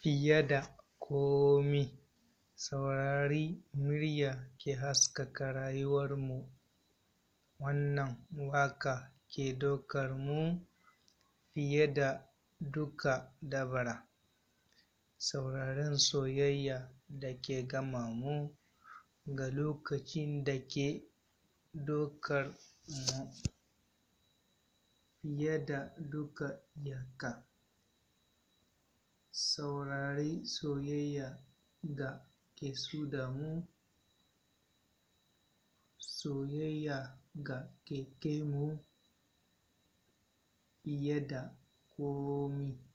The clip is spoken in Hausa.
fiye da komi saurari murya ke haskaka rayuwarmu wannan waƙa ke ɗaukar mu fiye da duka dabara sauraren soyayya da ke gama mu ga lokacin da ke ɗaukar mu fiye da duka iyaka saurari soyayya da ke mu soyayya ga ke kai mu fiye da komi